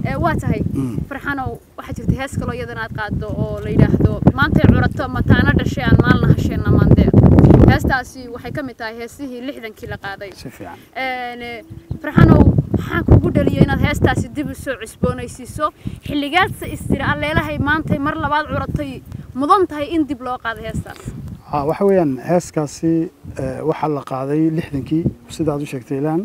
Ee, waa tahay Mm. farxanow waxaa jirta hees kaloo iyadana aad qaaddo oo la yidhaahdo maantay curato mataana dhashay aan maalna hasheenna maandee heestaasi waxay ka mid tahay heesihii lixdankii la qaaday si fiican Een, farxanow maxaa kugu dhaliyay inaad heestaasi dib u soo cusboonaysiiso xilligaadse istiri alleelahay maantay mar labaad curatay mudan tahay in dib loo qaado heestaas ha waxa weeyaan heeskaasi eh, waxaa la qaaday lixdankii sidaad u sheegtay ilaan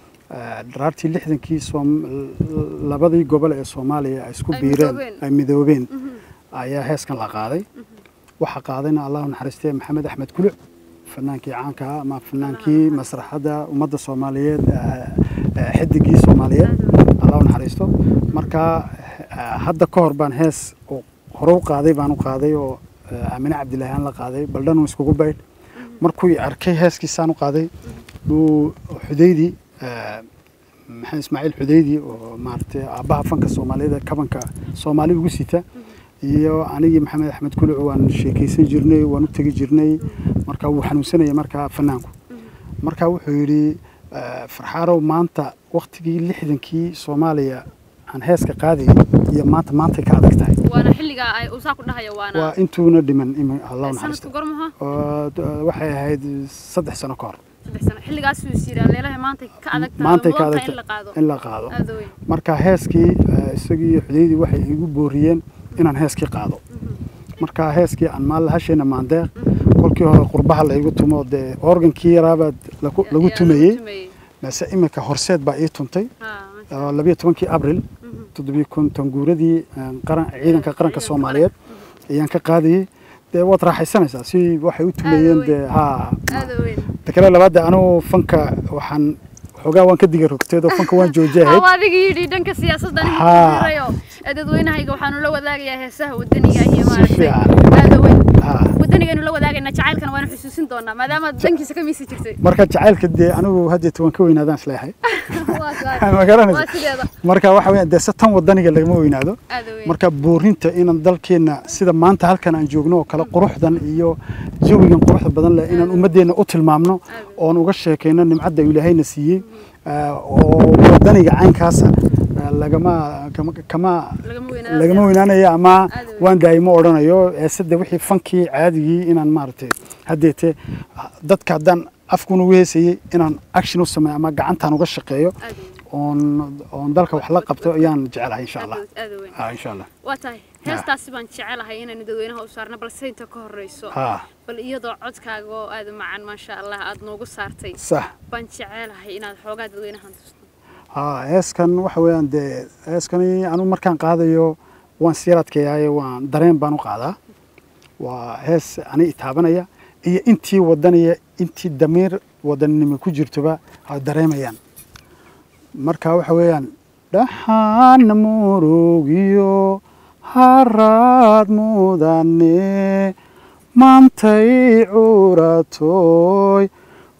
Eh, dharaartii lixdankii soom- l- labadii gobol ee soomaaliya ay isku Ay biireen midoobeen. ay midoobeen ayaa heeskan la qaaday waxaa qaadayna allahu naxariistee maxamed axmed kuluc fanaankii caanka ah ama fanaankii masraxadda ummadda soomaaliyeed eh, eh, xidigii soomaaliyeed allahu naxariisto marka eh, hadda ka hor baan hees oo hore u qaaday baan u qaaday oo eh, aamine cabdilaahi aan la qaaday baldhan iskugu baydh markuu i arkay heeskiisaan u qaaday buu xudaydii eh, maxamed ismaaciil xudaydi oo maaragtay aabbaha fanka soomaalida kabanka soomaali ugu sita iyo anigii maxamed axmed kuluc waan sheekaysan jirnay waan u tegi jirnay marka wuu xanuunsanayay markaa fanaanku marka wuxuu yidhi eh, farxaarow maanta waktigii lixdankii soomaaliya aan heeska qaadayay iyo maanta maantay ka adag tahay waana xilligaa ay uu saa ku dhahaya waa waana intuuna dhiman imi- allahu sanadku naxariisto gormaha oo d- waxay ahayd saddex sano ka hor saddex sano xilligaasuu is yidhi alleelahay maantay ka adag tahay maantay ka mudan adag tahay in la qaado in la qaado aada weyn marka heeskii eh, isagii iyo xudaydii waxay igu booriyeen inaan heeskii qaado marka heeskii aan maalla hasheena maandeeq kolkii hore qurbaha laygu tumo dee organkii yaraabaad lagu lagu Ayaa tumayey mase iminka horseed baa ii tuntay Ha, oo labiyo tobankii abril toddobiyo konton guuradii eh, qaran ciidanka qaranka soomaaliyeed ayaan ka qaadayey dee waad raaxaysanaysaa si waxay u tumayeen weyn. dee ha aada weyn ta kale labaadda anugu fanka waxaan waxoogaa waan ka diga rogteed oo fanka waan joojiyahayd hawa adiga yidhi dhanka siyaasadda nin Haa. kuirayo dadweynahayga waxaanu la wadaagayaa heesaha wadaniga iyo Si maaragtay fiican. aada weyn Ha. wadanigaynu la wadaagaynaa jacaylkana waanu xusuusin doonaa maadaama dankiisa ka miisi jirtay marka jacaylka dee anigu haddeeta waan ka weynaadaan isleeyahay Waa tahay. ma garanaysa waa sideeda marka waxa weeyaan dee se tan wadaniga lagama weynaado aada weyn marka boorinta inaan dalkeenna sida maanta halkan aan joogno oo kale quruxdan iyo jawigan quruxda badan leh inaan ummadeenna u tilmaamno oon uga sheekayno nimcadda uu ilaahayna siiyey ah, oo wadaniga caynkaasa ah, lagama kama kama lagama weynaado lagama weynaanayo ama Aad weyn. waan daayimo odhanayo eesade wixii fankii caadigii inaan maaragtay haddeete dadka haddaan afkuna ugu heesayey inaan action u sameeyo ama gacantaan uga shaqeeyo aada weyn oon oon dalka wax la qabto ayaan jecelahay insha allah aada weyn ha insha allah waa tahay heestaasi baan jecelahay inaynu dadweynaha u saarno balse inta ka horeyso ha bal iyadoo codkaaga oo aada u macaan maasha allah aada noogu saartay sax baan jecelahay inaad xoogaa dadweynahan tusto ha heeskan waxa weeyaan dee heeskani anu markaan qaadayo waan siyar adkeeyaaye waan dareen baan u qaadaa waa hees ani itaabanaya iyo intii wadanaya intii damiir wadaninimo ku jirtoba ay dareemayaan marka waxa weeyaan dhaxaan murugiyo haraad mudane maantay curatoy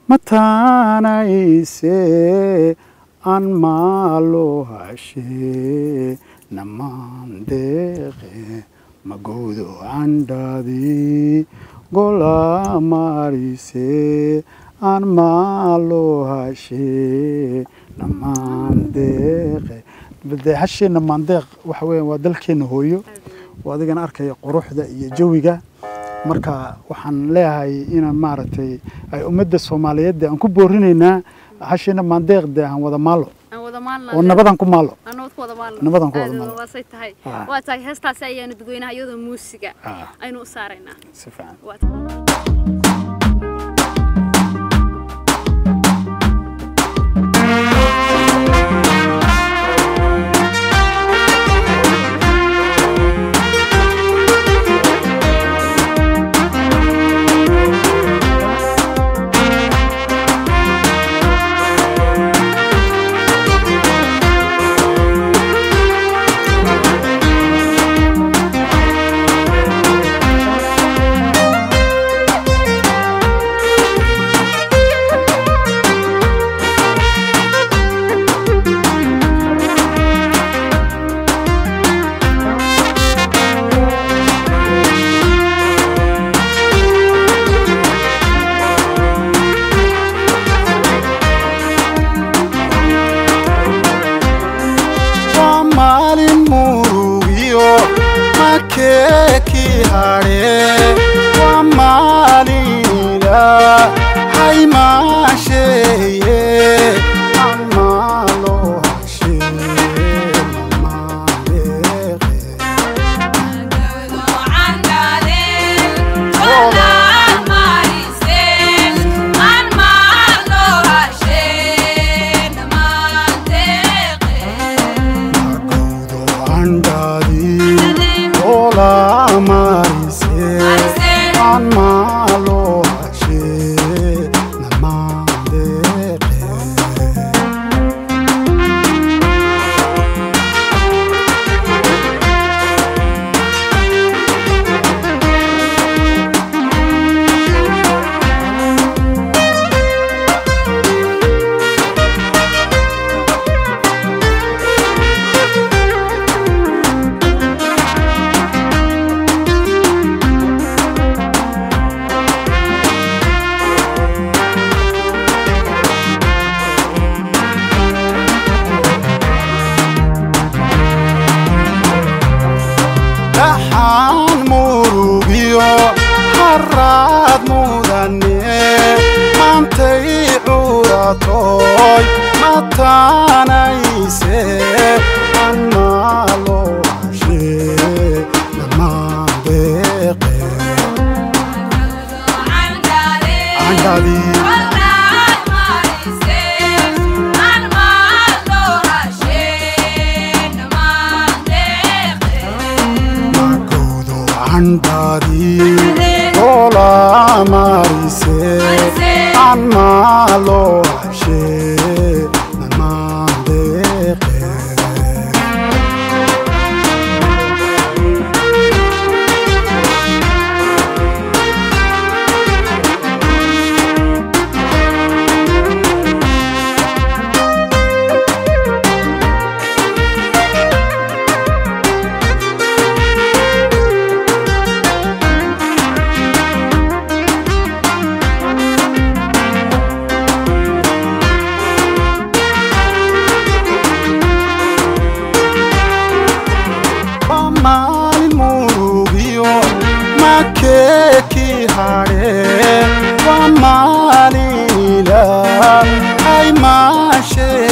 mataanayse aan maalo hashe namandeeqe magudo candhadi gola marise aan maalo hashe namandeeqe de hashe namandeeq waxa weeyaan waa dalkeena hooyo oo adigana arkaya quruxda iyo jawiga marka waxaan leeyahay inaan maaragtay ay ummadda soomaaliyeed aan ku boorinaynaa hasheena maandeeq de aan wada maalo aan wada maalna oo nabadan ku maalo aan nabad ku wada maalno Nabadan ku wada Aad maalno. waasay tahay Ah. waa tahay heestaasi ayaanu dadweynaha iyadoo muusiga Ah. aynu u saaraynaa si fiican waa tahay Thank makeekii hadhe waa maalila hay maasheeye aan maaloo hashee mamaaleeqe magowdo andhaadii oola marise aan maaloo hashee namaaleeqe dhaxaan murugiyo haraad mudane maantay curatoy mataanayse aan maaloo hashee namaandeeqe andhadii magowdo andhadii oola marise aan maaloo hashee namaandeeqe waa maalin murugiyo makeekii hadhe waa maalila ay maashee